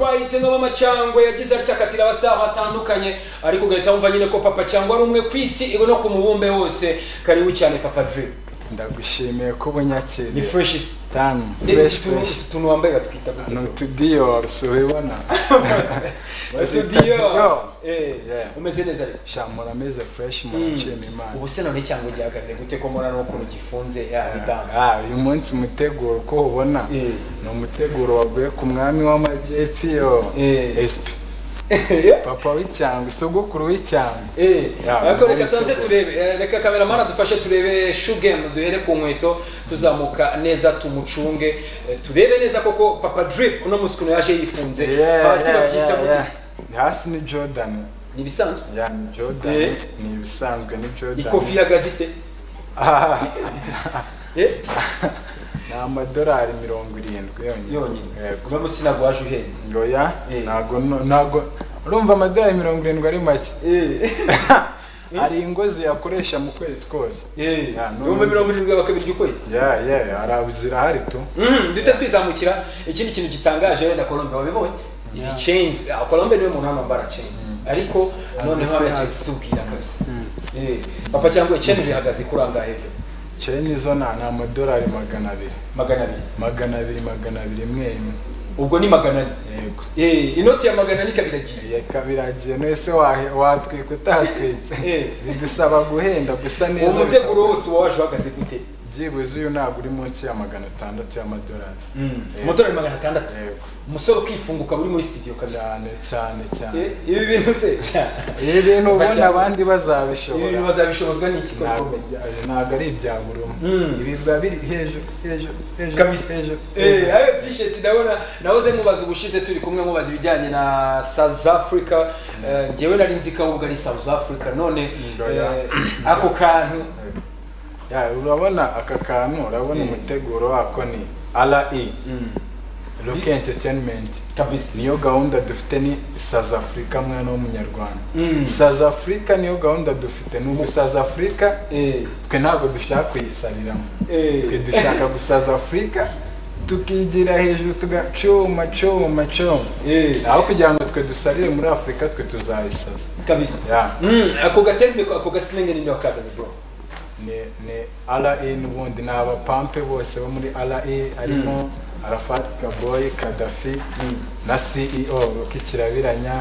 bahitemo amacyangwe yagize acakatira abasitari batandukanye ariko ugahita wumva nyine ko papa cyangwa ari umwe ku isi no ku mubumbe wose karibu cyane papa dirimu ndagushimiye ko ubunyakiriye ni fureshi tani fureshi fureshi utuntu wambaye batwita ni utudiyoru si ubibona studio umeze neza rero shamura ameze fureshi muraciyemo imana ubu se none cyangwa gihagaze gute ko murana ukuntu gifunze yabidange Ah, uyu munsi umuteguro uko ubona Eh. ni umuteguro waguye ku mwami w'amajyepfo iyo Eh. esipi papa w'icyangwe sogokuru w'icyangwe Yeah, ariko reka ubu tubanze biteguye. turebe eh, reka kameramani adufashe turebe shugemu duhere ku nkweto tuzamuka neza tumucunge eh, turebe neza koko papa drip uno munsi ukuntu yaje yifunze Yeah, hasi yeah, babyita yeah, yeah. gutisi hasi ni jordan ni ibisanzwe ya ni jordan Eh. ni ibisanzwe ni jordan ikofi ihagaze ite Ah, Eh? ni amadolari mirongo irindwi yonyine yonyine Yego. uno munsi ntabwo waje uhenze oya Eh. ntago ntago urumva amadolari mirongo irindwi ari make Eh. hari ingo ziyakoresha mu kwezi kose Eh. Yeah, no, ibihumbi no. mirongo irindwi bakabirya ukwezi ya ya hari zirahari tu Mhm, duhita twizamukira ikindi kintu gitangaje wenda colombe wabibonye izi chains ah, colombe niwe muntu hano wambara chains ariko noneho Mbese haragiye kutubwira kabisa Eh, papa cyangwa icyenda bihagaze kuri angahe byo cene izo nta ni amadolari magana abiri magana abiri magana abiri magana abiri imwe imwe ubwo ni magana ane yego Eh, inoti ya magana ane ikaba iragiye reka biragiye nese wahe- watwika utatwitse Eh. bidusaba guhenda gusa neza uwo muteguro bisaba- wose uba waje uhagaze gute byibuze uyu ntabwo uri munsi ya magana atandatu y'amadolari Yego. umutore magana atandatu Yego. umusore ukifunguka uri muri studio kabisa cyane cyane cyane Eh, ibi bintu se ibi bintu ubona Bajya- abandi ibi bintu bazabishobora bazabishobozwa n'iki ntabwo Colombe? bya- ntabwo ari ibya buri umwe Mm. ibi biba biri hejuru hejuru hejuru kabisa hejuru eh hejuru. ayo t-shirt ndabona nahoze mubaza ubushize turi kumwe mubaza ibijyanye na South Africa eh, njyewe nari nzi ko ahubwo ari South Africa none Oya. eh, ako kantu Ya, urabona aka kantu urabona Mm. umuteguro wako ni re roke entertainment kabisa niyo gahunda dufite ni south africa mwana w'umunyarwanda Mm. south africa niyo gahunda dufite n'ubu south africa eh twe ntabwo dushaka kuyisariramo twe eh dushaka gusaza afurika tukigira hejuru tugacuma cuma cuma eh aho kugira ngo twe dusarire muri afurika twe tuzayisaza kabisa Ya. Mm, ako gatembe ako gasilenge ni wakazanye bro ni ni re n'ubundi ni abapampe bose bo muri re harimo arafati kaboyi kadafi na ceo rukikirabiranya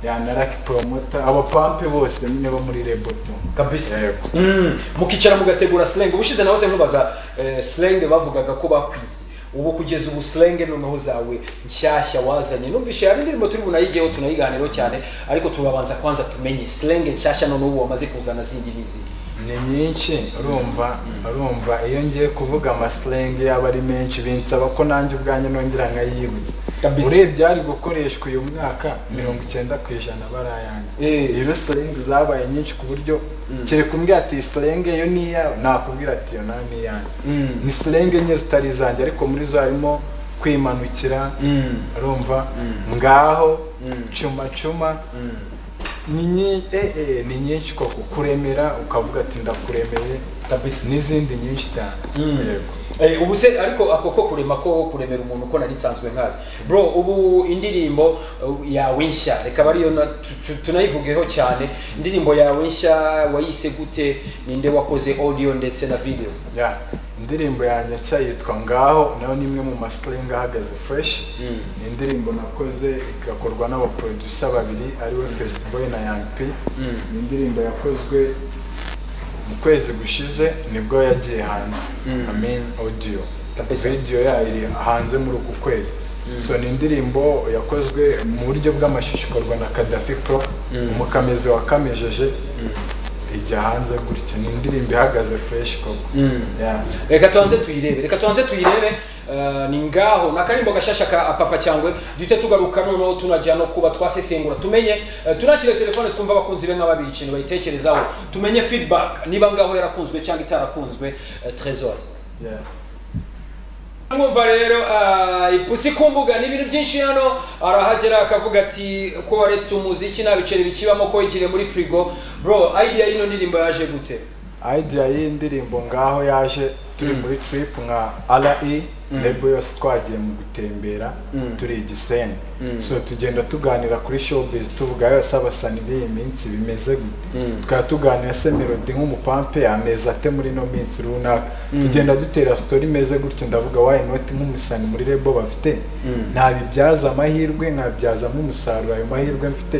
ya na raki poromota abapampe bose nyine bo muri reboto kabisa Yego. Mm, mukicara mugategura slang ubushize nahoze nkubaza eh, slang bavugaga ko bakwibye ubu kugeza ubu slang noneho zawe nshyashya wazanye numvishe hari indirimbo turi bunayigeho tunayiganiraho cyane ariko turabanza kwanza tumenye slang nshyashya noneho ubu wamaze kuzana zindi n'izindi ni nyinshi urumva urumva iyo ngiye kuvuga amasilenge yaba ari menshi binsaba ko nanjye ubwanjye nongera nkayibutsa Kabisa. urebye hari gukoreshwa uyu mwaka mirongo icyenda ku ijana barayanze Eh. rero silenge zabaye nyinshi ku buryo kereka umbwira ati silenge yo ni iyawe nakubwira ati yo nta ni iyanjye Mm. ni silenge nke zitari izanjye ariko muri zo harimo kwimanukira Mm. urumva ngaho Mm. cuma cuma Mm. ni nyi- eh, eh, ni nyinshi koko kuremera ukavuga ati ndakuremeye kabisa n'izindi nyinshi cyane yego Eh, ubu se ariko ako ko kurema ko kuremera umuntu ko nari nsanzwe nkazi bro ubu indirimbo uh, yawe nshya reka ariyo tunayivugeho cyane indirimbo yawe nshya wayise gute ninde wakoze audio ndetse na video ya indirimbo yanjye nshya yitwa ngaho nayo ni imwe mu masilingi ahagaze fureshi Mm. ni indirimbo nakoze igakorwa n'abaprodusa babiri ariwe fesitiboyi na yangi pi Mm. ni indirimbo yakozwe mu kwezi gushize nibwo yagiye hanze Mm. amen audio Kabisa. video yayo iri hanze muri uku kwezi so ni indirimbo yakozwe mu buryo bw'amashusho ikorwa na kadafi pro umukamizi wakamejeje ijya hanze gutyo ni indirimbo ihagaze fureshi koko Yeah. reka tubanze tuyirebe reka tubanze tuyirebe eh, ni ngaho ni akarimbo gashasha ka papa cyangwe duhite tugaruka noneho tunajya no kuba twasesengura tumenye eh, tunakire telefone twumva abakunzi be nk'ababiri ikintu bayitekerezaho tumenye feedback niba ngaho yarakunzwe cyangwa itarakunzwe eh, trésor Yeah. mwumva rero ah, ipusi ku mbuga ni ibintu byinshi hano arahagera akavuga ati ko waretse umuziki nta biceri bikibamo ko wigiriye muri firigo bro idea y'ino ndirimbo yaje gute idea y'iyi ndirimbo ngaho yaje turi muri trip nka re rebo yose twagiye mu gutembera turi i gisenyi so tugenda tuganira kuri showbiz tuvuga yose abasani b'iyi minsi bimeze gute tukaba tuganira se melody nk'umupampe ameza ate muri ino minsi runaka tugenda dutera story imeze gutyo ndavuga why not nk'umusani muri rebo bafite ntabibyaza amahirwe nkabibyazamo umusaruro ayo mahirwe mfite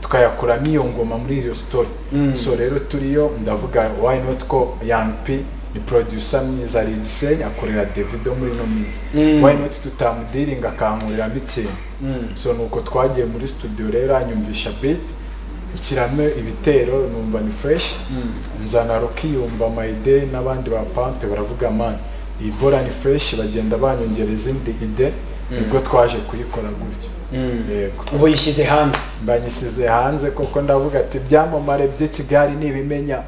tukayakuramo iyo ngoma muri iyo story so rero turiyo ndavuga why not ko young p ni producer mwiza ari igisenyi akorera davido muri ino minsi why not tutamudiringa akankuriramo ikintu so nuko twagiye muri studio rero anyumvisha beat nshyiramo ibitero numva ni fresh nzana rukiyumva mayide n'abandi ba pampe baravuga man iyi bora ni fresh bagenda banyongera izindi ide nibwo twaje kuyikora gutyo yego ubu yishyize hanze mbanyisize hanze koko ndavuga ati ibyamamare by'i kigali nibimenya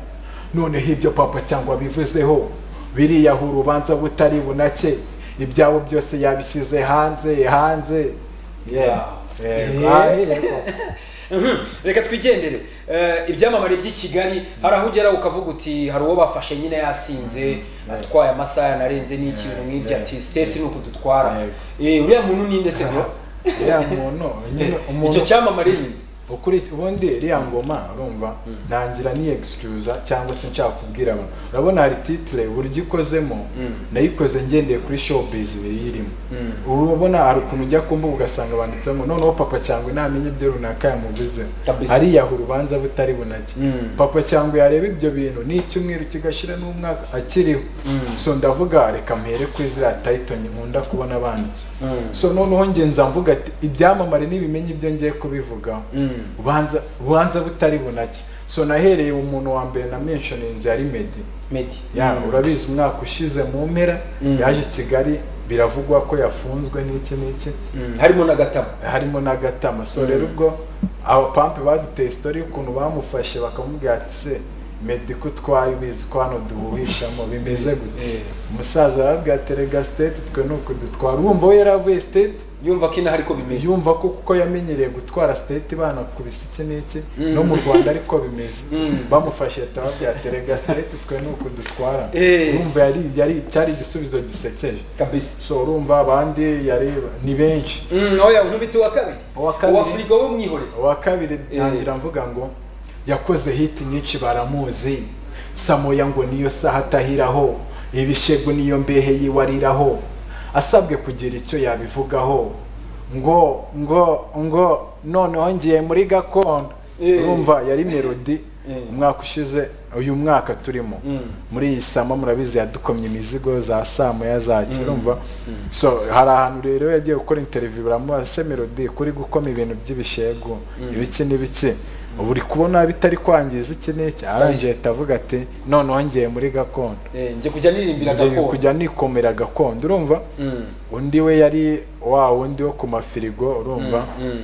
noneho ibyo papa cyangwa bivuzeho biriyaho urubanza butari bunake ibyabo byose yabisize hanze hanze Yeah. Yego. Yeah. Ah, yego. Mhm. reka twigendere Eh, ibyamamare by'i kigali hari aho ugera ukavuga uti hari uwo bafashe nyine yasinze atwaye amasaha yanarenze n'ikintu nk'ibyo yeah, ati state ni uku dutwara Yego. Eh, uriya muntu ni nde se bro iriya muntu nyine icyo umuntu cyamamare ni ukuri ubundi iriya ngoma urumva ntangira ni excuse cyangwa se nshaka kubwira abantu urabona hari titre uburyo ikozemo nayikoze ngendeye kuri showbiz ibiri irimo urabona hari ukuntu ujya ku mbuga ugasanga banditsemo noneho papa cyangwa ntamenya ibyo runaka yamuvuzeho Kabisa. ariyaha urubanza butari bunake Mm. papa cyangwa yareba ibyo bintu ni icyumweru kigashira n'umwaka akiriho so ndavuga reka mpere kuri ziriya title nkunda kubona banditse Mm. so noneho njye nza mvuga ati ibyamamare n'ibimenyi ibyo ngiye kubivugaho Mm. ubanza ubanza butari bunake so nahereye umuntu wa mbere na menshoninzi yari medi medi ya urabizi umwaka ushize mu mpera Mm. yaje i kigali biravugwa ko yafunzwe n'iki n'iki Mm. harimo n'agatabo harimo na gatama so rero ubwo abapampe baduteye sitori y'ukuntu bamufashe bakamubwira ati se medi ko utwaye ubizi ko hano duhurishamo bimeze gute Eh. umusaza arabwira ati rega siteti twe ni uku dutwara urumva we yari avuye siteti yumva ko inaha ariko bimeze yumva ko kuko yamenyereye gutwara siteti bana ku bisike n'iki no mu rwanda ariko bimeze bamufashe tarabwira ati rega siteti twe ni uku dutwara Eh. urumva yari yari cyari igisubizo gisekeje kabisa so urumva abandi yari ni benshi Mm, oya nkubita uwa kabiri Uwa kabiri. uwa firigo we mwihoreze uwa kabiri Eh. ntangira mvuga ngo yakoze hiti nyinshi baramuzi samoya ngo niyo saha atahiraho ibishego niyo mbehe yiwariraho asabwe kugira icyo yabivugaho ngo ngo ngo noneho ngiye muri gakondo Eh. urumva yari melodi Eh. umwaka ushize uyu mwaka turimo Mm. muri iyi sama murabizi yadukomye imizigo za samoya za kirumva so hari ahantu rero yagiye gukora interiviyu baramubaza se melodi kuri gukoma ibintu by'ibishego ibiki n'ibiki ubu uri kubona bitari kwangiza iki n'iki arangije ahita avuga ati noneho ngiye muri gakondo Eh, njye kujya nirimbira ngiye gakondo kujya nikomera gakondo urumva Mm. undi we yari wa wundi wo ku mafirigo urumva Mm.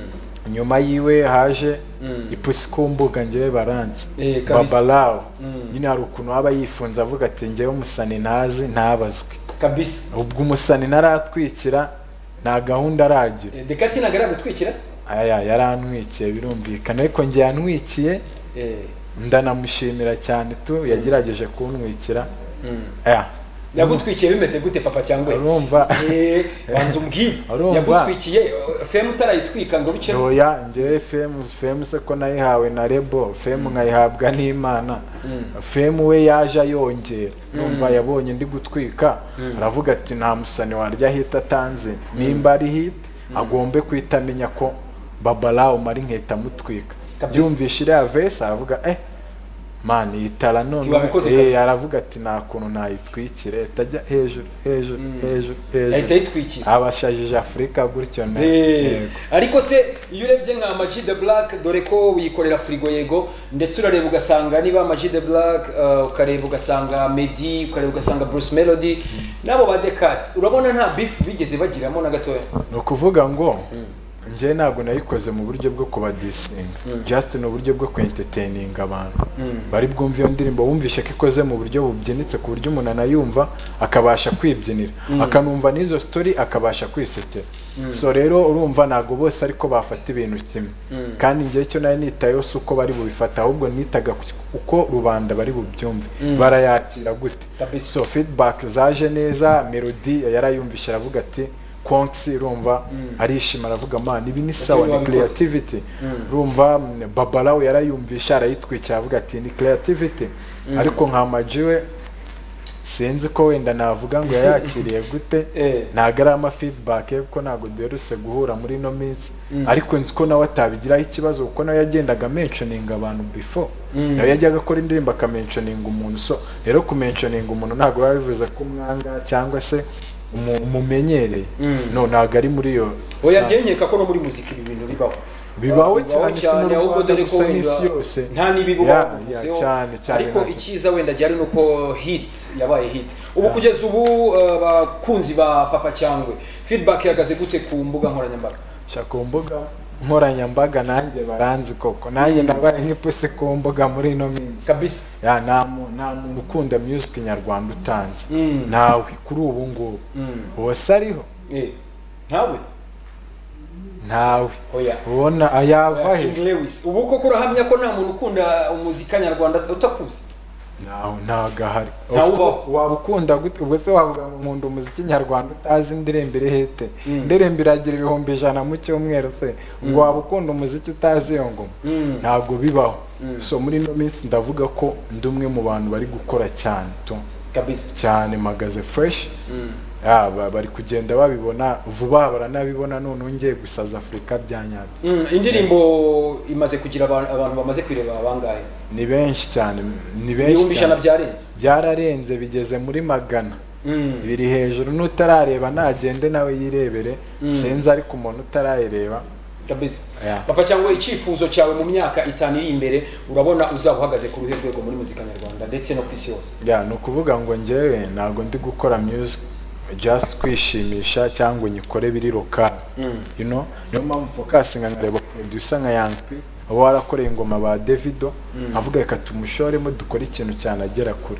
nyuma yiwe haje Mm. ipusi ku mbuga ngewe baranzi Eh, kabisa. babalawo Mm. nyine hari ukuntu aba yifunze avuga ati ngewe umusani ntazi ntabazwe kabisa ubwo umusani ntaratwikira nta gahunda aragira Eh, reka ati ntabwo aragutwikira se aya yarantwikiye birumvikana ariko ngewe yantwikiye Eh. ndanamushimira cyane tu yagerageje kuntwikira Mm. aya yagutwikiye bimeze gute papa cyangwa we? urumva Eh, banza umbwire Urumva. yagutwikiye eh, femu utarayitwika ngo bice oya ngewe femu femu se ko nayihawe na rebo femu nkayihabwa n'imana femu we yaje ayongera numva yabonye ndi gutwika aravuga ati nta musani warya hita atanze nimba ari hita agombe guhita amenya ko babara umara inkweto amutwika Kabisa. byumvishe iriya vesi aravuga eh mani yitara none wabikoze Eh, kabisa. aravuga ati nta kuntu nayitwikire itajya hejuru hejuru hejuru yahita hejuru ayitwikira abashajije afurika gutyo na Eh, yego. ariko se iyo urebye nka Ama G the black dore ko wikorera firigo yego ndetse urareba ugasanga niba Ama G the black eh, ukareba ugasanga medi ukareba ugasanga bruce melody n'abo ba decat urabona nta bifu bigeze bagiramo na gatoya ni ukuvuga ngo njye ntabwo nayikoze mu buryo bwo kubadisinga just ni uburyo bwo kwentertaininga abantu bari bwumve iyo ndirimbo wumvishe ko ikoze mu buryo bubyinitse ku buryo umuntu anayumva akabasha kwibyinira akanumva n'izo story akabasha kwisekera so rero urumva ntabwo bose ariko bafata ibintu kimwe kandi njyewe cyo nari nitayeho si uko bari bubifata ahubwo nitaga ku- uko rubanda bari bubyumve barayakira gute Kabisa. so feedback zaje neza melody yarayumvishe aravuga ati konsi urumva arishima aravuga man ibi ni sawa ni wabikoze." creativity urumva mm, babalawo yarayumvishe arayitwikira aravuga ati ni creativity ariko nka maji we sinzi ko wenda navuga ngo yayakiriye gute Eh. ntabwo ari ama feedback ye kuko ntabwo duherutse guhura muri ino minsi ariko nzi ko nawe atabigiraho ikibazo kuko nawe yagendaga mentioning abantu before nawe yajyaga akora indirimbo akamentioninga umuntu so rero kumentioninga umuntu ntabwo biba bivuze ko umwanga cyangwa se umu- umumenyereye no ntabwo ari muri iyo oya sa- byenyereka ko no muri muzika ibi bintu bibaho Bibaho cyane, si mu ahubwo Rwanda dore ko gusa, wenda n'isi yose. nta n'ibigo Ya, bakuvuzeho ya, cyane, cyane, ariko nta- icyiza wenda ryari nuko hit yabaye hit ubu kugeza ubu eh, abakunzi ba papa cyangwe feedback yahagaze gute ku mbuga nkoranyambaga sha ku mbuga nkoranyambaga nanjye baranzi koko nanjye nabaye nk'ipusi ku mbuga muri ino minsi kabisa ya nta mu- nta muntu ukunda music nyarwanda utanze Mm. ntawe kuri ubu ngubu Mm. hose ariho Eh, ntawe ntawe oya ubona ayava King he Lewis ubu koko urahamya ko nta muntu ukunda umuzika nyarwanda utakuzi ntawe ntabwo ahari Ntawe ubaho. waba ukunda gute ubwo se wavuga ngo nkunda umuziki nyarwanda utazi indirimbo iri hete Mm. indirimbo iragira ibihumbi ijana mu cyumweru se ngo waba ukunda umuziki utazi iyo ngoma Mm. ntabwo bibaho so muri ino minsi ndavuga ko ndi umwe mu bantu bari gukora cyane tu kabisa cyane magaze fresh Ah, ba- bari kugenda babibona vuba baranabibona noneho ngiye gusaza afurika bya nyabyo Mm, indirimbo imaze kugira abantu abantu bamaze kwireba bangahe ni benshi cyane ni benshi ibihumbi ijana cyane byarenze byararenze bigeze muri magana Mm. biri hejuru n'utarareba nagende nawe yirebere sinzi ariko umuntu utarayireba kabisa Yeah. papa cyangwa icyifuzo cyawe mu myaka itanu iri imbere urabona uzaba uhagaze ku ruhe rwego muri muzika nyarwanda ndetse no ku isi yose ya ni ukuvuga ngo njyewe ntabwo ndi gukora music just kwishimisha cyangwa ngo nyikore biri lokali you know niyo mpamvu fokasinga nkareba producer nka Young P uba warakoreye ingoma ba Davido nkavuga reka tumushoremo dukore ikintu cyanagera kure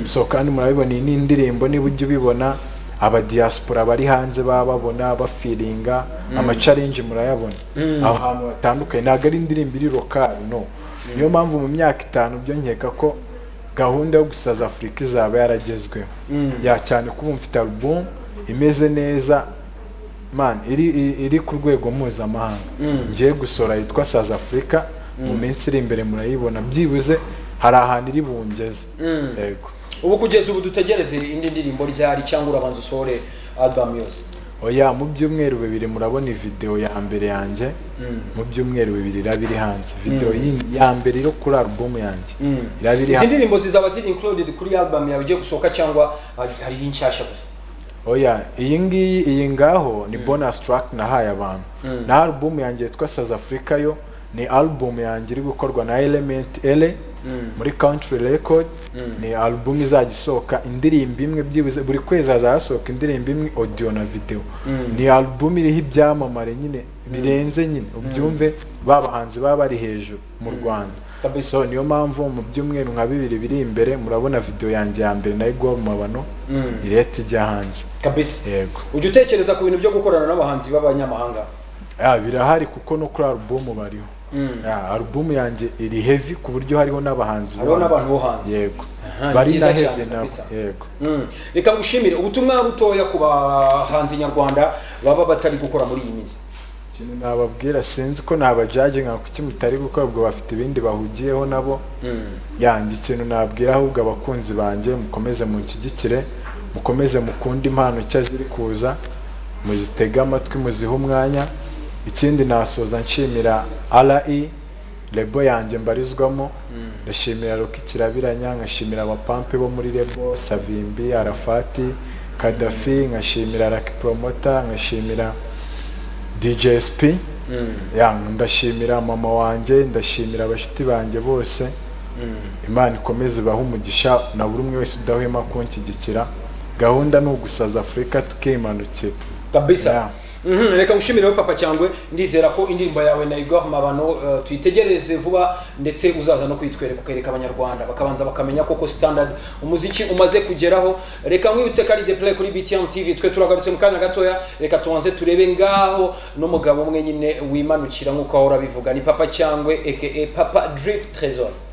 so kandi murabibona iyi ni indirimbo niba ujya ubibona abadiaspora bari hanze baba babona bafiringa amacaringi murayabona aho hantu hatandukanye ntabwo ari indirimbo iri lokali no niyo mpamvu mu myaka itanu byo nkeka ko gahunda yo gusaza afurika izaba yaragezweho ya cyane kuba mfite album imeze neza man iri iri- iri ku rwego mpuzamahanga ngiye gusohora yitwa South Africa mu minsi iri imbere murayibona byibuze hari ahantu iri bungeze yego ubu kugeza ubu dutegereze indi ndirimbo ryari cyangwa urabanza usohore album yose oya mu byumweru bibiri murabona video ya mbere yanjye mu byumweru bibiri iraba iri hanze video yindi ya mbere yo kuri album yanjye iraba iri izi hanze ndirimbo zizaba ziri included kuri album yawe igiye gusohoka cyangwa hari- hariho inshyashya gusa oya iyi ngiyi iyi ngaho ni bonus track nahaye abantu na album yanjye yitwa South Africa yo ni album yanjye iri gukorwa na Element L muri Country Record ni album izajya isohoka indirimbo imwe byibuze buri kwezi hazasohoka indirimbo imwe audio na video ni album iriho ibyamamare nyine birenze nyine ubyumve babahanzi baba bari hejuru mu Rwanda Kabisa. so niyo mpamvu mu byumweru nka bibiri biri imbere murabona video yanjye ya mbere nayo igwa mu mabano ireta ijya hanze kabisa yego ujya utekereza ku bintu byo gukorana n'abahanzi b'abanyamahanga Ah, birahari kuko no kuri alubumu bariho Mm. Ah, alubumu yanjye iri heavy ku buryo hariho n'abahanzi Hariho bo hanze. n'abantu bo hanze. yego Aha, ni bari byiza na heavy cyane nabo kabisa. yego Mm. reka ngushimire ubutumwa butoya ku bahanzi nyarwanda baba batari gukora muri iyi minsi ikintu nababwira sinzi ko nabajaje nka kuki mutari gukora ubwo bafite ibindi bahugiyeho nabo yanjye ikintu nababwira ahubwo abakunzi banjye mukomeze munshyigikire mukomeze mukunde impano nshya ziri kuza muzitege amatwi muzihe umwanya ikindi nasoza nshimira re rebo yanjye mbarizwamo ndashimira roki kirabiranya nkashimira abapampe bo muri rebo savimbi arafati kadafi nkashimira raki poromota nkashimira DJ SP ya ndashimira mama wanjye ndashimira abashyitsi banjye bose imana ikomeze ibahe umugisha na buri umwe wese udahwema kunshyigikira gahunda ni ugusaza afurika tukimanukira kabisa Yeah. Mhm, reka ngushimireho papa cyangwe ndizera ko indirimbo yawe na igor mabano eh, tuyitegereze vuba ndetse uzaza no kuyitwereka ukereka abanyarwanda bakabanza bakamenya koko standard umuziki umaze kugeraho reka nkwibutse ko ari the play kuri btm tv twe turagarutse mu kanya gatoya reka tubanze turebe ngaho n'umugabo umwe nyine wimanukira nk'uko wahora bivuga ni papa cyangwe aka papa drip trésor